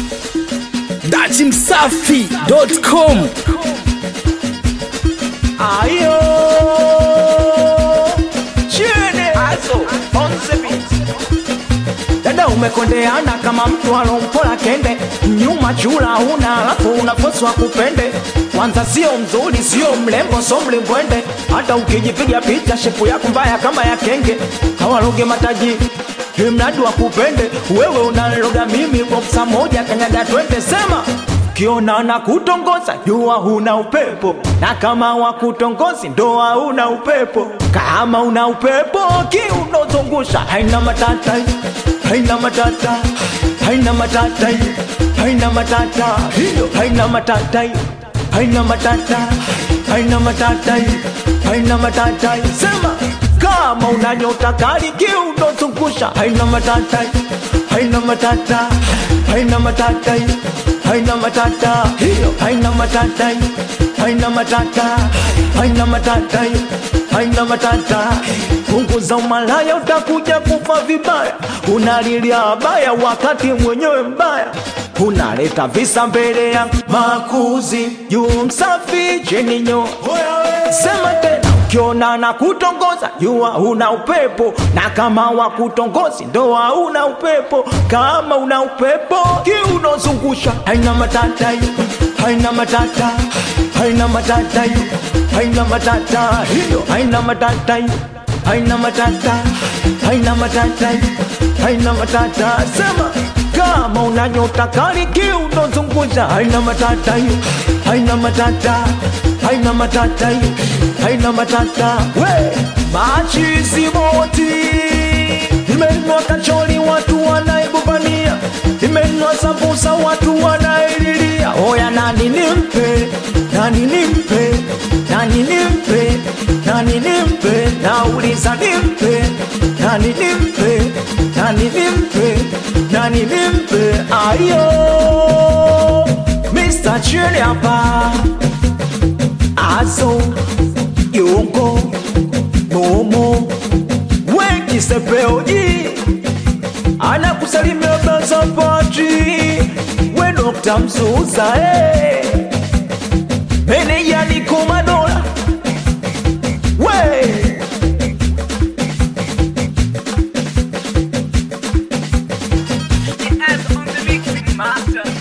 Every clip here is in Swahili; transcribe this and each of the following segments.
datimsafi.com Ayo Chene Azo on the beat Dada umekondeana kama mtu alompola kende nyuma chula huna alafu unakoswa kupende kwanza sio mzuri sio mlembo so mlimbwende hata ukijipiga picha shepu yako mbaya kama ya kenge hawaloge mataji mradi wa kupende wewe unaloga mimi boksa moja kanyaga twende sema kiona na kutongoza jua huna upepo na kama wakutongozi ndoa huna upepo kama una upepo kiunozungusha haina matata haina matata haina matata haina matata hiyo haina matata haina matata haina matata haina matata sema kama una nyota kali kiunozungusha haina matata haina matata haina matata haina matata hiyo haina matata haina matata haina matata haina matata punguza umalaya utakuja kufa vibaya unalilia baya wakati mwenyewe mbaya unaleta visa mbele ya makuzi juu msafi chini nyo sema tena ukiona na kutongoza jua una upepo na kama wa kutongozi ndoa una upepo kama una upepo kiunozungusha haina matata haina matata haina matata haina matata hiyo haina matata haina matata haina matata haina matata sema kama una nyota kali kiunozungusha haina matata haina matata haina matata haina matata we machizi moti imenwa kachori watu wanaibubania imenwa sambusa watu wanaililia oya nani nimpe nani nimpe nani nimpe nani nimpe nauliza nimpe nani nimpe nani nimpe nani nimpe ayo Mr. Chili hapa azo yongo momo wengi sepeoji anakusalimia bazapati we Dr. Mzuza hey. meneja niko madola we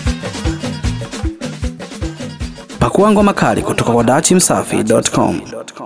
pakua ngoma kali kutoka kwa datimsafi.com